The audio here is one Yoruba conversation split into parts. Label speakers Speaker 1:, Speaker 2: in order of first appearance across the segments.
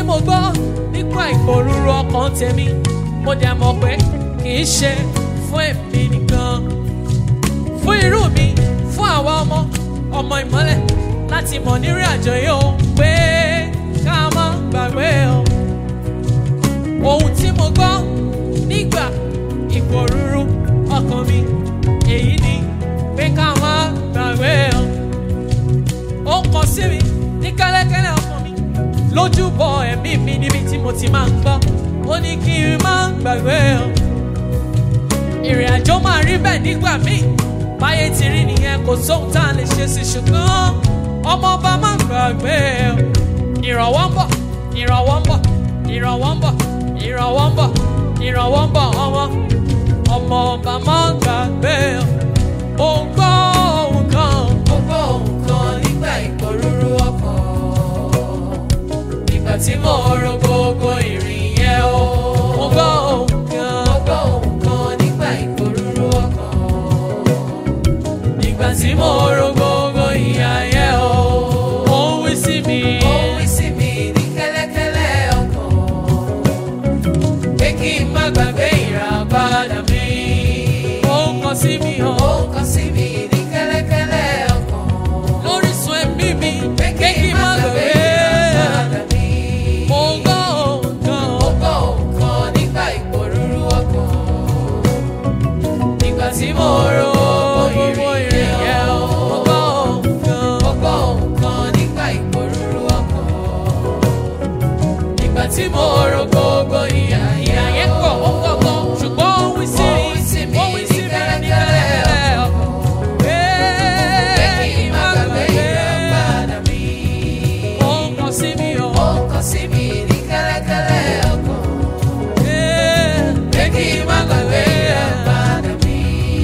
Speaker 1: mo gbọ́ nípa ìpòrúru ọkàn tèmi mo dẹ̀ mọ̀ pé kì í ṣe fún èmi nìkan fún irú mi fún àwa ọmọ ọmọ ìmọ́lẹ̀ láti mọ̀ nírìn àjò yìí ó pé ká má gbàgbé o ohun tí mo gbọ́ nígbà ìpòrúru ọkàn mi èyí ni pé ká má gbàgbé o ó kọ sí mi ní kẹ́lẹ́kẹ́lẹ́ ọkàn mi lójúbọ ẹ̀mí mi níbi tí mo ti máa ń gbọ́ ó ní kí n má gbàgbé o ìrìn àjò máa rí bẹ́ẹ̀ nígbà míì báyé ti rí nìyẹn kò sóhun tá a lè ṣe sí ṣùgbọ́n ọmọ ọba má gbàgbé o ìrànwọ́ ń bọ̀ ìrànwọ́ ń bọ̀ ìrànwọ́ ń bọ̀ ìrànwọ́ ń bọ̀ ìrànwọ́ ń bọ̀ ọmọ ọmọ ọba má gbàgbé o ò ń gbọ́ ohun kan
Speaker 2: Mo gbọ́ ohùn kan nígbà ìpòrúru ọkàn.
Speaker 1: ìgbà tí mo ro gbogbo ìrìn yẹn o mo gbọ́ ohun kan
Speaker 2: Mo gbọ́ ohùn kan nígbà ìpòrúru ọkàn.
Speaker 1: ìgbà tí mo ro gbogbo ìyà yẹn o ó ń wí sí mi.
Speaker 2: Ó wí sí mi ní kẹ́lẹ́kẹ́lẹ́ ọkàn.
Speaker 1: pé kí n má gbàgbé ìràpadà mi. ó ń kọ sí mi
Speaker 2: Ó
Speaker 1: hàn
Speaker 2: ń kọ sí mi ní kẹ́lẹ́kẹ́lẹ́ ọkàn.
Speaker 1: lórísun ẹ̀mí mi.
Speaker 2: Pé
Speaker 1: pé kí n má gbàgbé.
Speaker 2: ìràpadà mi.
Speaker 1: mo ń gbọ́ ohun kan.
Speaker 2: Mo gbọ́ ohùn kan nígbà ìpòrúru ọkàn.
Speaker 1: ìgbà tí mo ro gbogbo ìrìn yẹn o. mo gbọ́ ohun kan.
Speaker 2: Mo gbọ́ ohùn kan nígbà ìpòrúru ọkàn.
Speaker 1: ìgbà tí mo ro gbogbo ìyà ìyà yẹn pọ̀ ó pọ̀ gan. ṣùgbọ́n ó wí sí
Speaker 2: Ó wí sí
Speaker 1: mi.
Speaker 2: mi
Speaker 1: ó wí sí mi ní
Speaker 2: kẹ́lẹ́kẹ́lẹ́
Speaker 1: kẹ́lẹ́kẹ́lẹ́ ọkàn. pé
Speaker 2: Pé kí n má gbàgbé ìràpadà mi.
Speaker 1: ó ń kọ sí mi
Speaker 2: Ó
Speaker 1: hàn.
Speaker 2: ń kọ sí mi ní kẹ́lẹ́kẹ́lẹ́ ọkàn.
Speaker 1: pé kí n má gbàgbé
Speaker 2: ìràpadà mi.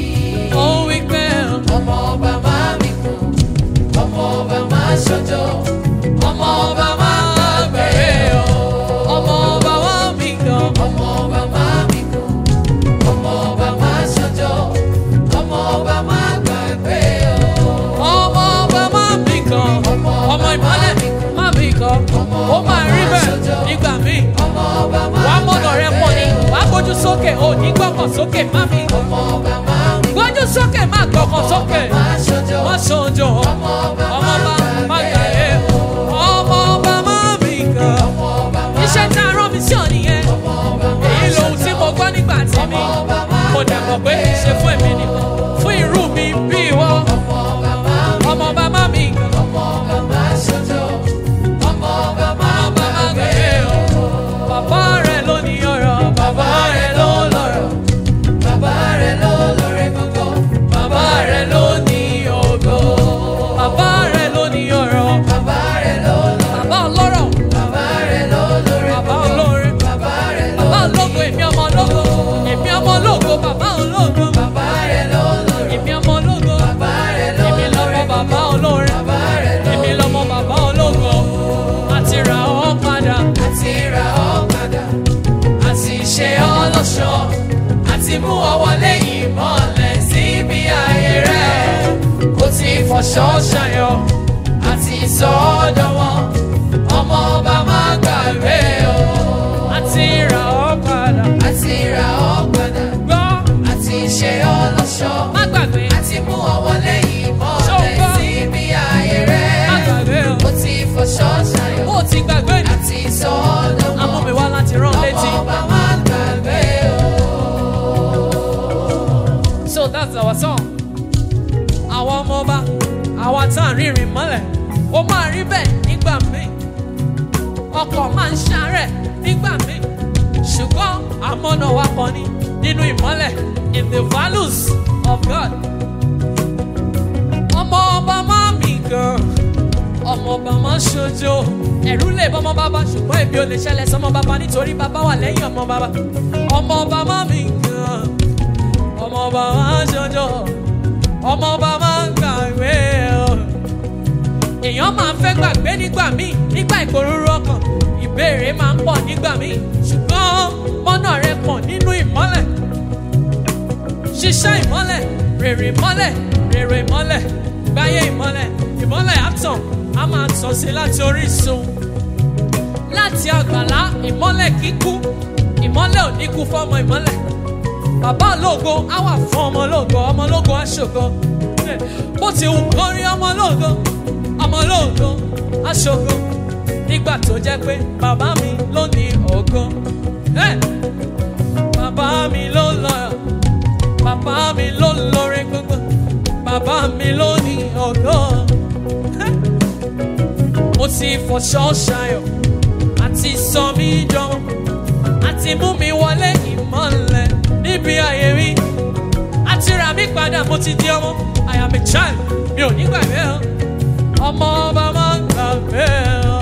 Speaker 1: ó ń wí pé
Speaker 2: Ọmọ ọba máa mi kú, ọmọ ọba máa ṣojo, ọmọ ọba máa gbàgbé o.
Speaker 1: ọmọ ọba wa mi gan.
Speaker 2: Ọmọ ọba máa mi kú, ọmọ ọba máa ṣojo, ọmọ ọba máa gbàgbé o.
Speaker 1: ọmọ ọba má mi gan.
Speaker 2: Ọmọ
Speaker 1: ọmọ ìmọ̀lẹ̀ má mi gan. ó máa rí bẹ́ẹ̀ nígbà míì.
Speaker 2: Ọmọ ọba máa
Speaker 1: wàá mọ̀nà rẹ pọ̀ ni wàá gbójú sókè ò ní gbọ́kàn sókè má mi.
Speaker 2: Ọmọ ọba máa mi kú,
Speaker 1: gbójú sókè má gbọ́kàn sókè.
Speaker 2: máa ṣojo,
Speaker 1: wọ́n ṣojo
Speaker 2: ọmọ ọba
Speaker 1: ọmọ ọba má
Speaker 2: máa
Speaker 1: gbàgbé. ọmọ ọba má mi gan.
Speaker 2: ọmọ ọba máa
Speaker 1: iṣẹ́ tá a rán mi sí ọ nìyẹn.
Speaker 2: ọmọ ọba máa
Speaker 1: èyí lohun tí mo gbọ́ nígbà tí mi. mo dẹ̀ mọ̀ pé kì í ṣe fún èmi nìkan. fún irú mi bí ìwọ.
Speaker 2: ọmọ ọba máa mi
Speaker 1: ọmọ ọba má mi gan.
Speaker 2: ọmọ ọba máa ṣojo, ọmọ ọba máa
Speaker 1: ọba má
Speaker 2: gbàgbé
Speaker 1: gbàgbé
Speaker 2: o.
Speaker 1: o. bàbá rẹ̀ ló ní ọ̀rọ̀ bàbá rẹ̀ ló lọ́rọ̀.
Speaker 2: Bàbá rẹ̀ ló lóore gbogbo.
Speaker 1: bàbá rẹ̀ ló ní ògo. bàbá rẹ̀ ló ní ọ̀rọ̀.
Speaker 2: Bàbá rẹ̀ ló lóore.
Speaker 1: bàbá ọlọ́rọ̀.
Speaker 2: Bàbá rẹ̀ ló lóore
Speaker 1: bàbá
Speaker 2: gbogbo.
Speaker 1: olóore.
Speaker 2: Bàbá rẹ̀ ló
Speaker 1: bàbá ológo èmi ọmọ ológo. èmi ọmọ ológo bàbá ológo.
Speaker 2: Bàbá rẹ̀ ló lóore.
Speaker 1: èmi ọmọ ológo.
Speaker 2: Bàbá rẹ̀ ló
Speaker 1: èmi lọmọ
Speaker 2: lóore
Speaker 1: bàbá olóore.
Speaker 2: Bàbá rẹ̀ ló
Speaker 1: èmi lọmọ bàbá ológo. àti ra ọ́ padà.
Speaker 2: àti ra ọ́ padà.
Speaker 1: àti ṣe ọ́ lọ́ṣọ̀ọ́. àti mú ọ wọlé ìmọ̀lẹ̀ síbi ayé rẹ̀. ó ti fọṣọ ṣayọ̀. àti sọ ọ́ dọ̀wọ́. ọmọ ọba má gbàgbé o. àti ra ọ́ padà.
Speaker 2: Àti ra ọ́ padà.
Speaker 1: gbọ́
Speaker 2: Àti ṣe ọ́ lọ́ṣọ̀ọ́.
Speaker 1: má gbàgbé.
Speaker 2: Àti mú ọ wọlé ìmọ̀lẹ̀
Speaker 1: Ṣọ́gbọ́n.
Speaker 2: síbi ayé
Speaker 1: má
Speaker 2: rẹ̀.
Speaker 1: gbàgbé o.
Speaker 2: Ó ti fọṣọ ṣayọ̀.
Speaker 1: ó ti gbàgbé ni.
Speaker 2: Àti sọ ọ́ dọ̀wọ́.
Speaker 1: amú mi wá láti rán létí.
Speaker 2: Ọmọ ọba máa gbàgbé o.
Speaker 1: So that's our song. Àwọn ọmọ ọba, àwa tá à ń rìnrìn mọ́lẹ̀, ó máa rí bẹ́ẹ̀ nígbà míì. Ọkọ̀ máa ń ṣàárẹ̀ nígbà míì. Ṣùgbọ́n àmọ́nà wa kan ní nínú ìmọ́lẹ̀ in the values of God. Ọmọ ọba máa mì gan. Ọmọ ọba máa ń ṣojo. Ẹ̀rú lè bọ́mọ bàbá ṣùgbọ́n èmi ò lè ṣẹlẹ̀ sọmọ bàbá nítorí bàbá wà lẹ́yìn ọmọ bàbá. Ọmọ ọba máa mì gan ọmọọba máa ń ṣojo ọmọọba máa ń gbàgbé o èèyàn máa ń fẹ́ gbàgbé nígbà míì nígbà ìpòrúurú ọkàn ìbéèrè máa ń pọ̀ nígbà míì ṣùgbọ́n mọ́nà rẹ pọ̀ nínú ìmọ́lẹ̀ ṣiṣẹ́ ìmọ́lẹ̀ rèrè ìmọ́lẹ̀ rèrè ìmọ́lẹ̀ gbáyé ìmọ́lẹ̀ ìmọ́lẹ̀ àtàn á máa tàn sí láti orísun láti àti àgbàlá ìmọ́lẹ̀ kíkú ìmọ́lẹ̀ ò ní kú fọ́mọ ìmọ́lẹ̀ bàbá ológo á wà fún ọmọ ológo ọmọ ológo á ṣògo bó ti wù kó rí ọmọ ológo ọmọ ológo á ṣògo nígbà tó jẹ́ pé bàbá mi ló ní ògo Eh! bàbá mi ló lọ bàbá mi ló lórí gbogbo bàbá mi ló ní ògo Eh! mo ti fọṣọ ṣayọ̀ àti sọ mí jọmọ àti mú mi wọlé ìmọ̀lẹ̀ níbi ayé mi àti rà mí padà mo ti di ọmọ I am a child mi ò ní gbàgbé ọ ọmọ ọba máa ń gbàgbé ọ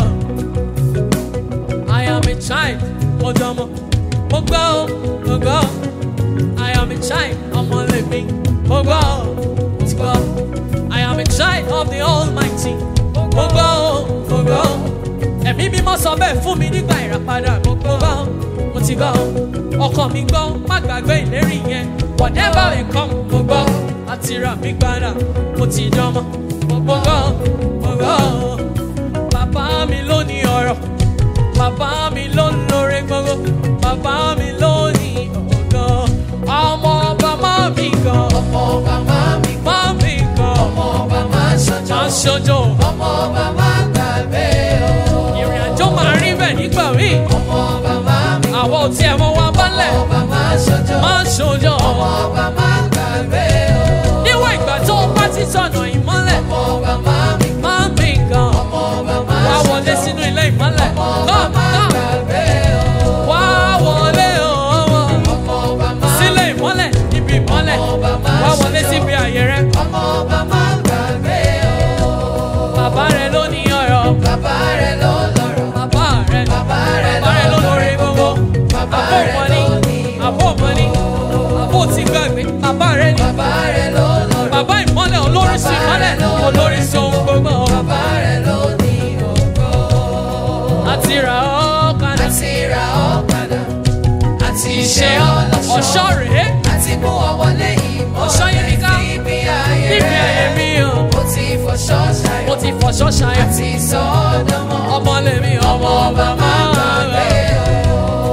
Speaker 1: I am a child mo dọmọ mo gbọ́ ọ mo gbọ́ ọ I am a child ọmọ lèmi mo gbọ́ ọ mo ti gbọ́ ọ I am a child of the Almighty mo gbọ́ ọ mo gbọ́ ọ ẹ̀mí mímọ́ sọ bẹ́ẹ̀ fún mi nígbà ìràpadà mo gbọ́ ọ mo ti gbọ́ ọ ọkọ mi gbọ́ má gbàgbé ìlérí yẹn whatever may come mo gbọ́ àti rà mí padà mo ti dánmọ́ mo gbọ́ mo gbọ́ bàbá mi ló ní ọ̀rọ̀ bàbá mi ló ń lóore gbogbo bàbá mi ló ní ọ̀gọ́ ọmọ ọba má mi gan
Speaker 2: ọmọ ọba máa mi kọ́
Speaker 1: má mi gan
Speaker 2: ọmọ ọba máa ṣọjọ́
Speaker 1: má ṣojo
Speaker 2: ọmọ ọba máa gbàgbé o
Speaker 1: ìrìn àjò máa rí bẹ́ẹ̀ nígbà míì
Speaker 2: ọmọ ọba máa mi kọ́
Speaker 1: àwọn ò tiẹ̀ mọ wa bálẹ̀
Speaker 2: ọba máa ṣọjọ́
Speaker 1: má ṣojo
Speaker 2: ọmọ ọba máa gbàgbé o
Speaker 1: níwọ̀n ìgbà tó o bá ti sọ̀nà ìmọ́lẹ̀
Speaker 2: ọmọ ọba máa mi kọ́
Speaker 1: má mi gan
Speaker 2: ọmọ ọba máa
Speaker 1: wá
Speaker 2: ṣọjọ́
Speaker 1: wọlé sínú ilé ìmọ́lẹ̀
Speaker 2: ọmọ ọba
Speaker 1: come
Speaker 2: máa
Speaker 1: come
Speaker 2: gbàgbé o
Speaker 1: wá wọlé ọmọ
Speaker 2: ọmọ ọba máa
Speaker 1: sílé ìmọ́lẹ̀ níbi ìmọ́lẹ̀
Speaker 2: ọba máa
Speaker 1: wá wọlé
Speaker 2: ṣọjọ́.
Speaker 1: síbi àyè rẹ
Speaker 2: ọmọ ọba máa gbàgbé o
Speaker 1: bàbá rẹ ló ní ọ̀rọ̀
Speaker 2: bàbá rẹ̀ ló lọ́rọ̀
Speaker 1: bàbá rẹ
Speaker 2: bàbá rẹ̀
Speaker 1: bàbá rẹ ló lórí gbogbo
Speaker 2: bàbá
Speaker 1: àbó
Speaker 2: rẹ̀
Speaker 1: mọ́ni
Speaker 2: ló ní
Speaker 1: àbó mọ́ni àbó ti gbàgbé bàbá rẹ ní
Speaker 2: bàbá rẹ̀ ló lọ́rọ̀
Speaker 1: bàbá ìmọ́lẹ̀ olóríṣi ìmọ́lẹ̀ olóríṣi ohun gbogbo
Speaker 2: bàbá rẹ̀ ló ní ògo
Speaker 1: àti rà ọ́ padà
Speaker 2: àti ra ọ́ padà àti ṣe
Speaker 1: ṣe
Speaker 2: ọ́ lọ́ṣọ̀ọ́
Speaker 1: ọ̀ṣọ́ rèé
Speaker 2: àti mú ọ wọlé
Speaker 1: Ọ̀ṣọ́ yìí
Speaker 2: ìmọ́lẹ̀
Speaker 1: nìkan.
Speaker 2: níbi ayé
Speaker 1: níbi ayé
Speaker 2: rẹ̀
Speaker 1: mi o
Speaker 2: mo ti fọṣọ
Speaker 1: mo
Speaker 2: ṣayọ̀
Speaker 1: ti fọṣọ́ ṣayọ̀
Speaker 2: àti sọ ọ́ dánmọ́
Speaker 1: ọmọ lèmi ọmọ ọba máa
Speaker 2: gbàgbé
Speaker 1: gbà.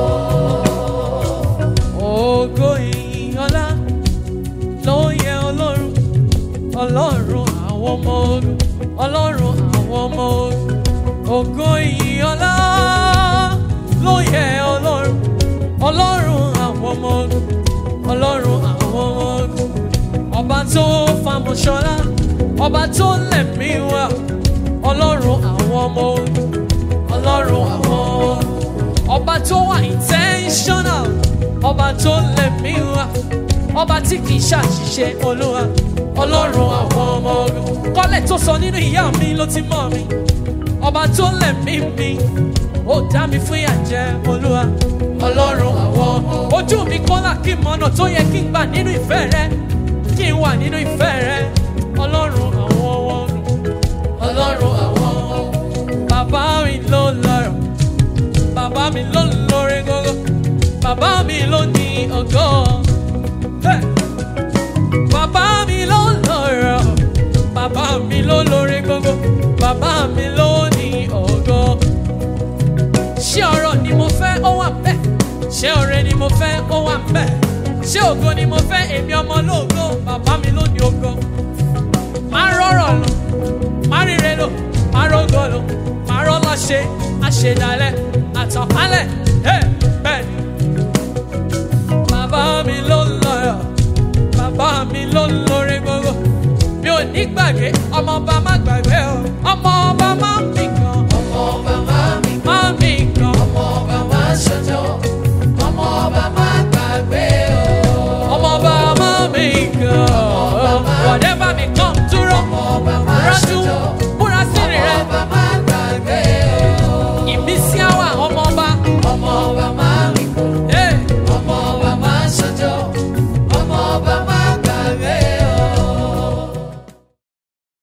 Speaker 2: o.
Speaker 1: ògo ìyìn ọlá ló yẹ ọlọ́run ọlọ́run àwọn ọmọ ogun ọlọ́run àwọn ọmọ ogun ògo ìyìn ọlá ló yẹ ọlọ́run ọlọ́run àwọn ọmọ ogun ọlọ́run àwọn ọmọ ogun ọba tó famọ̀ṣọ́lá ọba tó lẹ̀mí wá ọlọ́run àwọn ọmọ ogun ọlọ́run àwọn ọmọ ogun ọba tó wà intentional ọba tó lẹ̀mí wá ọba tí kì í ṣàṣìṣe olúwa ọlọ́run àwọn ọmọ ogun kọ́lẹ̀ tó sọ nínú ìyá mi ló ti mọ̀ mi ọba tó lẹ̀mí mi ó dá mi fún ìyàjẹ olúwa ọlọ́run àwọn ọmọ ojú mi kọ́lá kí n mọ̀nà tó yẹ kí n gbà nínú ìfẹ́ rẹ kí n wà nínú ìfẹ́ rẹ ọlọ́run àwọn ọmọ ogun ọlọ́run àwọn ọmọ ogun bàbá mi ló lọ́rọ̀ bàbá mi ló lórí gógó bàbá mi ló ní ògo. Hey! bàbá mi ló lọ́rọ̀ bàbá mi ló lórí gógó bàbá mi ló ní ògo. ṣé ọ̀rọ̀ ni mo fẹ́ ó wà bẹ́ẹ̀ ṣé ọ̀rẹ́ ni mo fẹ́ ó wà bẹ́ẹ̀ ṣé ògo ni mo fẹ́ èmi ọmọ lóògo bàbá mi ló ní ògo. má rọrọ̀ lọ má ríre lò má rógò lò má rọ́lá ṣe àṣedalẹ̀ àtànkálẹ̀ ẹ̀ bẹ́ẹ̀ ni. bàbá mi ló lọ́rọ̀ bàbá mi ló lórí gbogbo mi ò ní gbàgbé ọmọọba